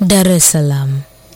Dar es Salaam.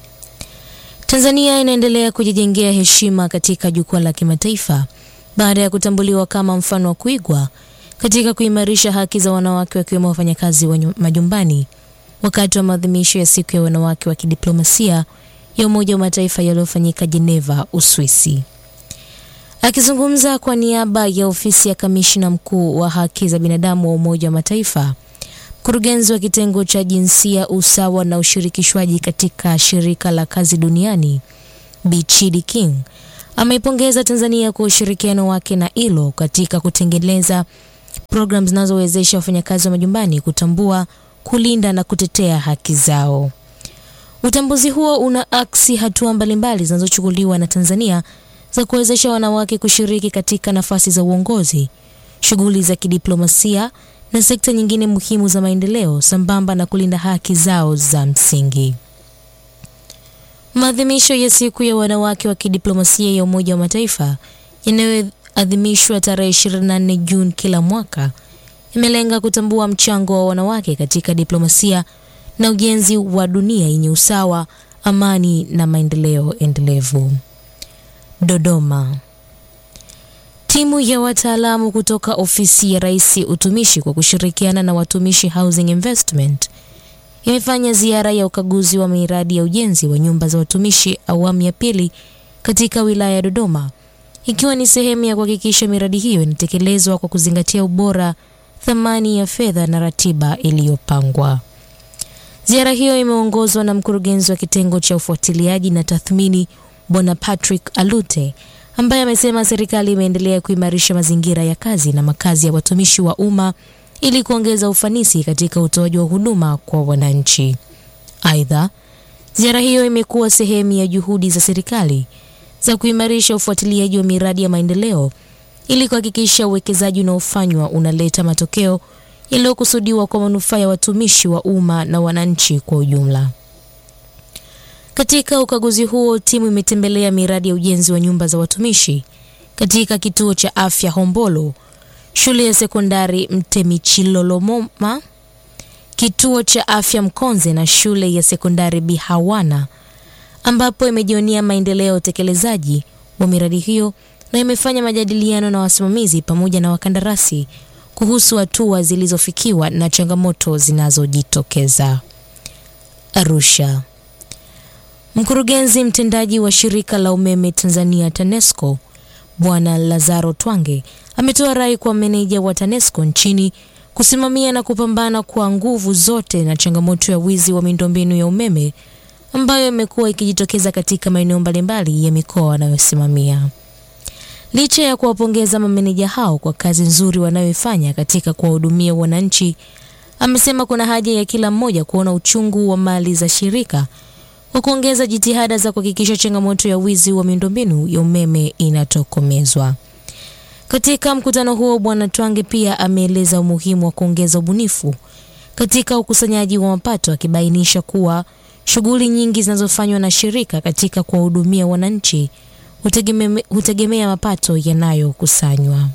Tanzania inaendelea kujijengea heshima katika jukwaa la kimataifa baada ya kutambuliwa kama mfano wa kuigwa katika kuimarisha haki za wanawake wakiwemo wafanyakazi wa majumbani wakati wa maadhimisho ya siku ya wanawake wa kidiplomasia ya Umoja wa Mataifa yaliyofanyika Geneva, Uswisi. Akizungumza kwa niaba ya ofisi ya kamishna mkuu wa haki za binadamu wa Umoja wa Mataifa, mkurugenzi wa kitengo cha jinsia, usawa na ushirikishwaji katika shirika la kazi duniani Bichidi King ameipongeza Tanzania kwa ushirikiano wake na ILO katika kutengeneza programu zinazowezesha wafanyakazi wa majumbani kutambua, kulinda na kutetea haki zao. Utambuzi huo una aksi hatua mbalimbali zinazochukuliwa na Tanzania za kuwezesha wanawake kushiriki katika nafasi za uongozi, shughuli za kidiplomasia na sekta nyingine muhimu za maendeleo sambamba na kulinda haki zao za msingi. Maadhimisho ya siku ya wanawake wa kidiplomasia ya Umoja wa Mataifa yanayoadhimishwa tarehe 24 Juni kila mwaka yamelenga kutambua mchango wa wanawake katika diplomasia na ujenzi wa dunia yenye usawa, amani na maendeleo endelevu. Dodoma. Timu ya wataalamu kutoka ofisi ya Rais Utumishi kwa kushirikiana na Watumishi Housing Investment imefanya ziara ya ukaguzi wa miradi ya ujenzi wa nyumba za watumishi awamu ya pili katika wilaya ya Dodoma, ikiwa ni sehemu ya kuhakikisha miradi hiyo inatekelezwa kwa kuzingatia ubora, thamani ya fedha na ratiba iliyopangwa. Ziara hiyo imeongozwa na mkurugenzi wa kitengo cha ufuatiliaji na tathmini Bwana Patrick Alute ambaye amesema serikali imeendelea kuimarisha mazingira ya kazi na makazi ya watumishi wa umma ili kuongeza ufanisi katika utoaji wa huduma kwa wananchi. Aidha, ziara hiyo imekuwa sehemu ya juhudi za serikali za kuimarisha ufuatiliaji wa miradi ya maendeleo ili kuhakikisha uwekezaji unaofanywa unaleta matokeo yaliyokusudiwa kwa manufaa ya watumishi wa umma na wananchi kwa ujumla. Katika ukaguzi huo, timu imetembelea miradi ya ujenzi wa nyumba za watumishi katika kituo cha afya Hombolo, shule ya sekondari Mtemichilolomoma, kituo cha afya Mkonze na shule ya sekondari Bihawana, ambapo imejionea maendeleo ya utekelezaji wa miradi hiyo na imefanya majadiliano na wasimamizi pamoja na wakandarasi kuhusu hatua zilizofikiwa na changamoto zinazojitokeza. Arusha. Mkurugenzi mtendaji wa shirika la umeme Tanzania TANESCO Bwana Lazaro Twange ametoa rai kwa meneja wa TANESCO nchini kusimamia na kupambana kwa nguvu zote na changamoto ya wizi wa miundombinu ya umeme ambayo imekuwa ikijitokeza katika maeneo mbalimbali ya mikoa wanayosimamia. Licha ya kuwapongeza mameneja hao kwa kazi nzuri wanayoifanya katika kuwahudumia wananchi, amesema kuna haja ya kila mmoja kuona uchungu wa mali za shirika kwa kuongeza jitihada za kuhakikisha changamoto ya wizi wa miundombinu ya umeme inatokomezwa. Katika mkutano huo, Bwana Twange pia ameeleza umuhimu wa kuongeza ubunifu katika ukusanyaji wa mapato, akibainisha kuwa shughuli nyingi zinazofanywa na shirika katika kuwahudumia wananchi hutegemea, hutegemea mapato yanayokusanywa.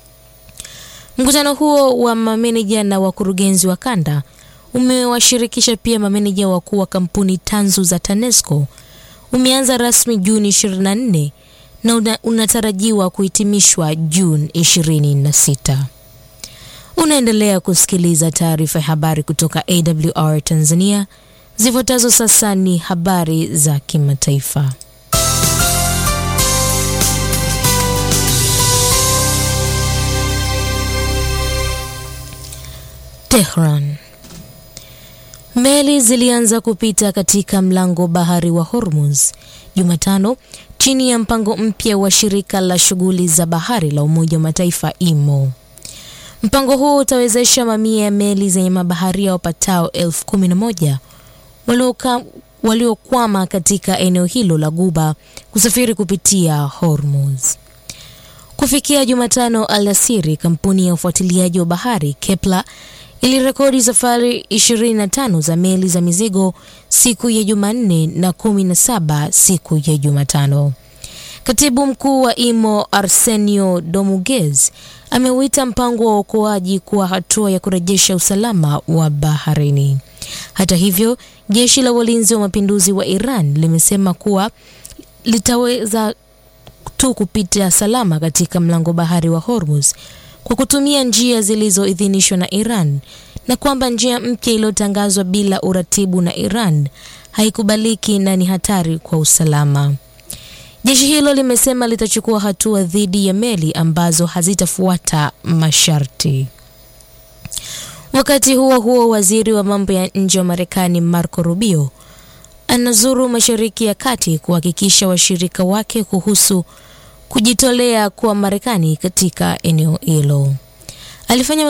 Mkutano huo wa mameneja na wakurugenzi wa kanda umewashirikisha pia mameneja wakuu wa kampuni tanzu za TANESCO. Umeanza rasmi Juni 24 na una, unatarajiwa kuhitimishwa Juni 26. Unaendelea kusikiliza taarifa ya habari kutoka AWR Tanzania. Zifuatazo sasa ni habari za kimataifa. Tehran. Meli zilianza kupita katika mlango bahari wa Hormuz Jumatano chini ya mpango mpya wa shirika la shughuli za bahari la Umoja wa Mataifa IMO. Mpango huo utawezesha mamia ya meli zenye mabaharia wapatao elfu kumi na moja waliokwama katika eneo hilo la Guba kusafiri kupitia Hormuz. Kufikia Jumatano alasiri, kampuni ya ufuatiliaji wa bahari Kepler ilirekodi safari 25 za meli za mizigo siku ya Jumanne na 17 siku ya Jumatano. Katibu mkuu wa IMO Arsenio Dominguez ameuita mpango wa uokoaji kuwa hatua ya kurejesha usalama wa baharini. Hata hivyo, jeshi la walinzi wa mapinduzi wa Iran limesema kuwa litaweza tu kupita salama katika mlango bahari wa Hormuz kwa kutumia njia zilizoidhinishwa na Iran na kwamba njia mpya iliyotangazwa bila uratibu na Iran haikubaliki na ni hatari kwa usalama. Jeshi hilo limesema litachukua hatua dhidi ya meli ambazo hazitafuata masharti. Wakati huo huo, waziri wa mambo ya nje wa Marekani Marco Rubio anazuru Mashariki ya Kati kuhakikisha washirika wake kuhusu kujitolea kwa Marekani katika eneo hilo. Alifanya